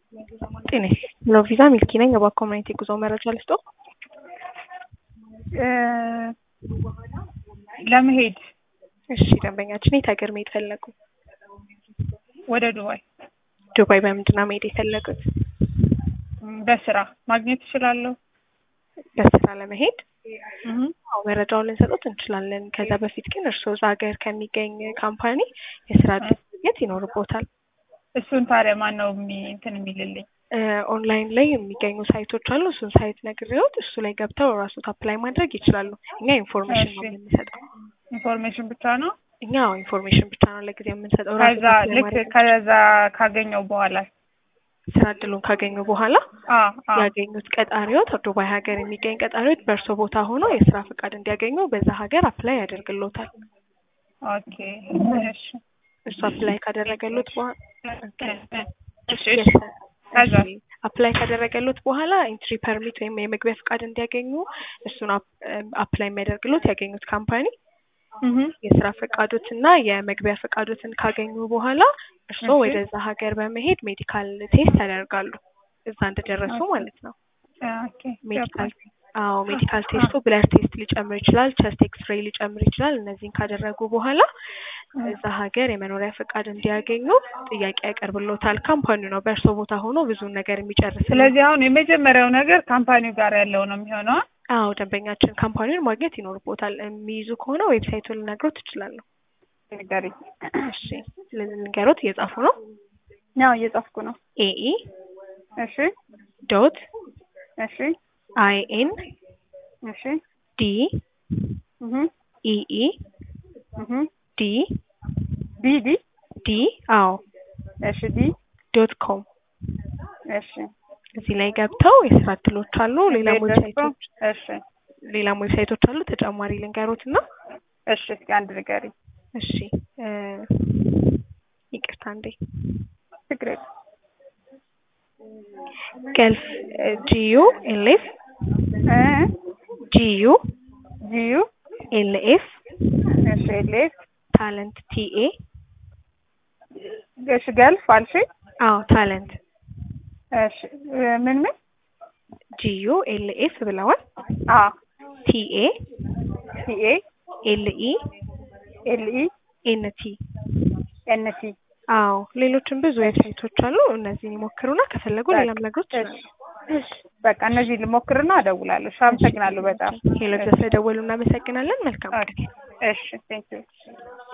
ጤና ሎቪዛ ሚልኪ ነኝ። የባኮ ኮሚኒቲ ጉዞ መረጃ ልስጦ። ለመሄድ እሺ፣ ደንበኛችን የት ሀገር መሄድ ፈለጉ? ወደ ዱባይ ዱባይ በምንድን ነው መሄድ የፈለጉት? በስራ ማግኘት እችላለሁ? በስራ ለመሄድ እህ አዎ መረጃውን ልንሰጡት እንችላለን። ከዛ በፊት ግን እርስዎ እዛ ሀገር ከሚገኝ ካምፓኒ የስራ እድል ማግኘት ይኖርቦታል። እሱን ታዲያ ማን ነው የሚ- እንትን የሚልልኝ? ኦንላይን ላይ የሚገኙ ሳይቶች አሉ። እሱን ሳይት ነግሬዎት እሱ ላይ ገብተው ራሱት አፕላይ ማድረግ ይችላሉ። እኛ ኢንፎርሜሽን ነው እሺ። የምንሰጠው። ኢንፎርሜሽን ብቻ ነው? እኛ ኢንፎርሜሽን ብቻ ነው ለጊዜው የምንሰጠው። ራስዎት ከዛ apply ልክ ማድረግ ከዛ ካገኘው በኋላ ስራ እድሉን ካገኙ በኋላ አ አ ያገኙት ቀጣሪዎት ዱባይ ሀገር የሚገኝ ቀጣሪዎት በእርሶ ቦታ ሆኖ የስራ ፈቃድ እንዲያገኙ በዛ ሀገር አፕላይ ያደርግሎታል። ኦኬ እሺ እሱ አፕላይ ካደረገሉት በኋላ እሺ እሺ ከዛ አፕላይ ካደረገሉት በኋላ ኢንትሪ ፐርሚት ወይም የመግቢያ ፈቃድ እንዲያገኙ እሱን አፕላይ የሚያደርግሎት ያገኙት ካምፓኒ እህ የስራ ፈቃዶት እና የመግቢያ ፈቃዶትን ካገኙ በኋላ እርስዎ እሺ። ወደዛ ሀገር በመሄድ ሜዲካል ቴስት ያደርጋሉ። እዛ እንደደረሱ ኦኬ። ማለት ነው። ኦኬ ሜዲካል ገባኝ። አዎ ሜዲካል ቴስቱ ብለድ ቴስት ሊጨምር ይችላል፣ ቸስት ኤክስሬይ ሊጨምር ይችላል። እነዚህን ካደረጉ በኋላ እዛ ሀገር የመኖሪያ ፈቃድ እንዲያገኙ ጥያቄ ያቀርብሎታል። ካምፓኒው ነው በእርሶ ቦታ ሆኖ ብዙን ነገር የሚጨርስ ስለዚህ አሁን የመጀመሪያው ነገር ካምፓኒው ጋር ያለው ነው የሚሆነው። አዎ ደንበኛችን ካምፓኒውን ማግኘት ይኖርቦታል። የሚይዙ ከሆነ ዌብሳይቱን ልነግሮት እችላለሁ። ንገሪኝ። እሺ ልንገሮት እየጻፉ ነው። ያው እየጻፍኩ ነው። ኤኢ እሺ ዶት እሺ አይ ኤን እሺ ዲ እህ ኢኢ እህ ዲ ዲ ዲ ዲ አዎ እሺ ዲ ዶት ኮም እሺ እዚህ ላይ ገብተው የስራ እድሎች አሉ። ሌላም ቤት ደርሶ ዌብሳይቶች እሺ ሌላም ዌብሳይቶች አሉ። ተጨማሪ ልንገሮት እና እሺ እስኪ አንድ ንገሪኝ። እሺ እ ይቅርታ እንዴ ችግር የለም። ገልፍ ጂዩ ኤልኤፍ እ ጂዩ ጂዩ ኤልኤፍ እሺ ኤልኤፍ ታለንት ቲኤ እሺ ገልፍ አልሽ? አዎ ታለንት እሺ እ ምን ምን? ጂዩ ኤልኤፍ ብለዋል። አ ቲኤ ሲኤ ኤልኢ ኤልኢ ኤንቲ ኤንቲ አዎ ሌሎችም ብዙ ዌብሳይቶች አሉ። እነዚህን ይሞክሩና ከፈለጉ ሌላም ነገሮች ይችላሉ። እሺ በቃ እነዚህ ልሞክርና እደውላለሁ። እሺ አመሰግናለሁ በጣም ሄሎ ስለደወሉ እናመሰግናለን። መልካም ቀን። ኦኬ እሺ ቴንክ ዩ